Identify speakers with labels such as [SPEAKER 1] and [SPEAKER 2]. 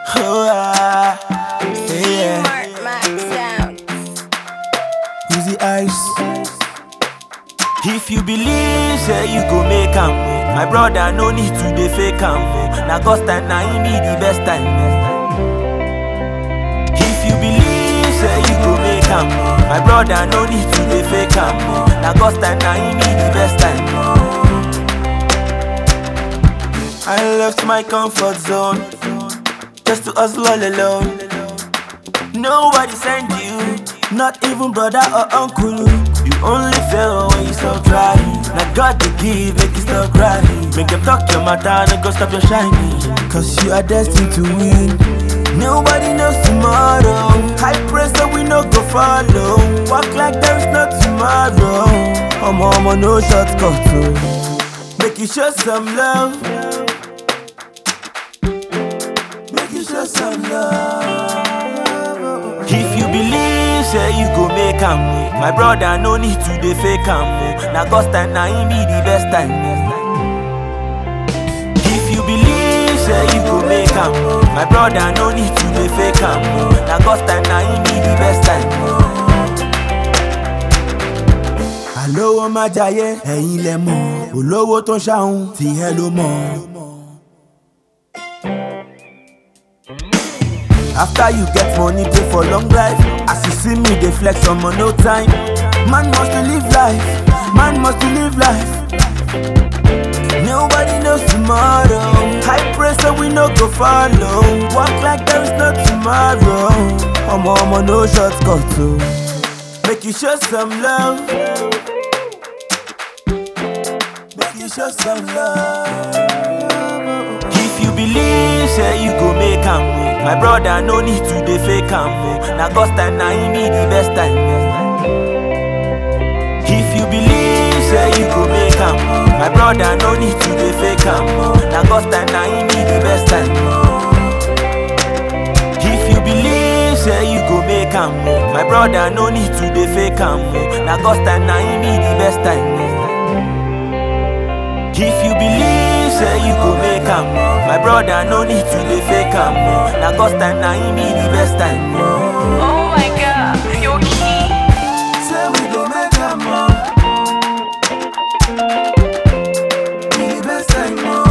[SPEAKER 1] Oh, ah, yeah.
[SPEAKER 2] Mark Max Sound.
[SPEAKER 1] Easy ice. If you believe, say you go make am. oh. My brother, no need to dey fake am. oh. Na God's time, na him be the best time. If you believe, say you go make am. oh. My brother, no need to dey fake am. oh. Na God's time, na him be the best time. I left my comfort zone just to hustle all alone. Nobody send you, not even brother or uncle. You only fail when you stop trying. Now God to give, make you stop crying. Make them talk your matter and go stop your shining. Cause you are destined to win. Nobody knows tomorrow. High pressure, we no go follow. Walk like there is no tomorrow. I'm on no shortcut. Oh. Make you show some love. Make you show some love. If you believe, say you go make am. oh. My brother, no need to dey fake am. oh. Na God's time, na him be the best time. If you believe, say you go make am. oh. My brother, no need to dey fake am. oh. Na God's time, na him be the best time. Àlówó má jayé, ẹ̀yin lẹ mọ̀. Olówó tó ń ṣàhùn, tìyẹ́ ló mọ̀. After you get money, pay for long life. As you see me, they flex on no time. Man must to live life. Man must to live life. Nobody knows tomorrow. High pressure, we no go follow. Walk like there is no tomorrow. I'm on no shortcut. Oh. Make you show some love. Make you show some love. If you believe, say you go make am. oh. My brother, no need to dey fake am. oh. Na God's time, na him be the best time. If you believe, say you go make am. oh. My brother, no need to dey fake am. oh. Na God's time, na him be the best time. If you believe, say you go make am. oh. My brother, no need to dey fake am. oh. Na God's time, na him be the best time. If you believe, say you go make am. My brother, no need to dey fake am. Na God's time, na him be the best time.
[SPEAKER 2] Oh my god, your key.
[SPEAKER 1] Say we go make am. Be the best time.